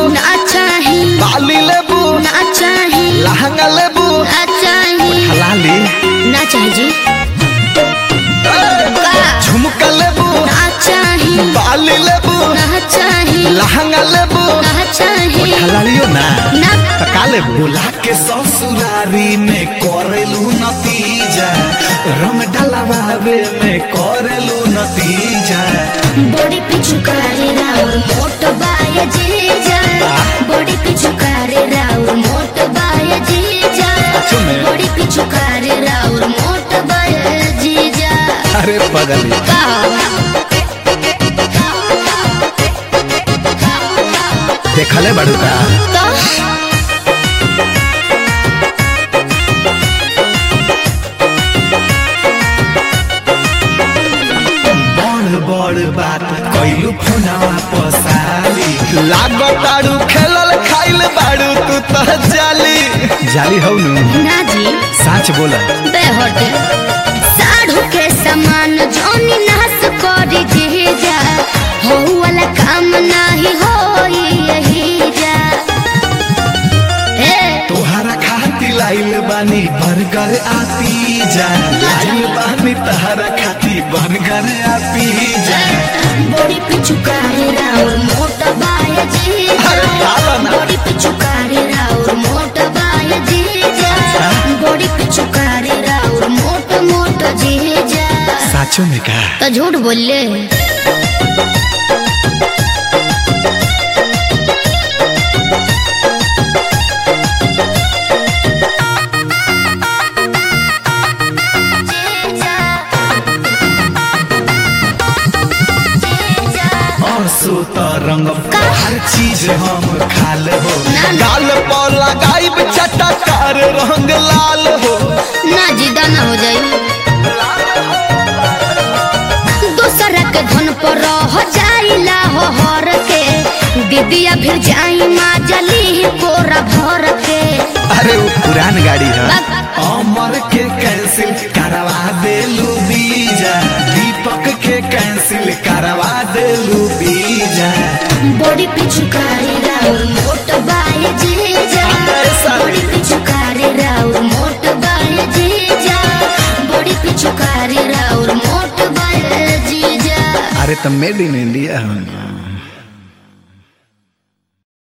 ना चाही बाली लेबू ना चाही लहंगा लेबू ना चाही हलाली ना चाही जी का झुमका लेबू ना चाही बाली लेबू ना चाही लहंगा लेबू ना चाही हलालियो ना ना का लेबू बोला के ससुरारी में करेलू नतीजा रंग डलवावे में करेलू नतीजा बॉडी पिछु करे राउर मोट बाय जीजा बॉडी पिछु करे राउर मोट बाय जीजा सच में? बॉडी पिछु करे राउर मोट बाय जीजा अरे पगली का देखले बड़ू का तो बड़ बड़ बात कैलू फोनवा पसाली लागताड़ू खेलल खाइल बाड़ू तू तो जाली जाली हौ नु ना जी सच बोला बेहटे साढ़ू के समान जोनी नास करी जीजा हो वाला काम नाही होई यही जा ए तोहरा खाती लाइल बानी बर्गर आती जा लाइल बानी तहरा खाती बर्गर आती जा बॉडी पिछु करे राउर मोट बाय जीजा अरे खाला ना। बॉडी पिछु करे राउर मोट बाय जीजा बॉडी पिछु करे राउर मोट मोट जीजा साचो में का तो झूठ बोले आंसू तो रंग हर चीज हम खाल हो ना, ना। गाल पर लगाइब चटकार रंग लाल हो ना जिदा ना हो जाई दूसरा के धन पर रह जाइला हो हर के दीदिया फिर जाई माँ जली कोरा भर के अरे वो पुरान गाड़ी है बक- अमर के कैंसिल करवा देलू बीजा दीपक के कैंसिल करवा देलू बीजा बॉडी पिछु करे राउर मोट बाय जीजा ऐसा। बॉडी पिछु करे राउर मोट बाय जीजा बॉडी पिछु करे राउर मोट बाय जीजा अरे तो मेड इन इंडिया है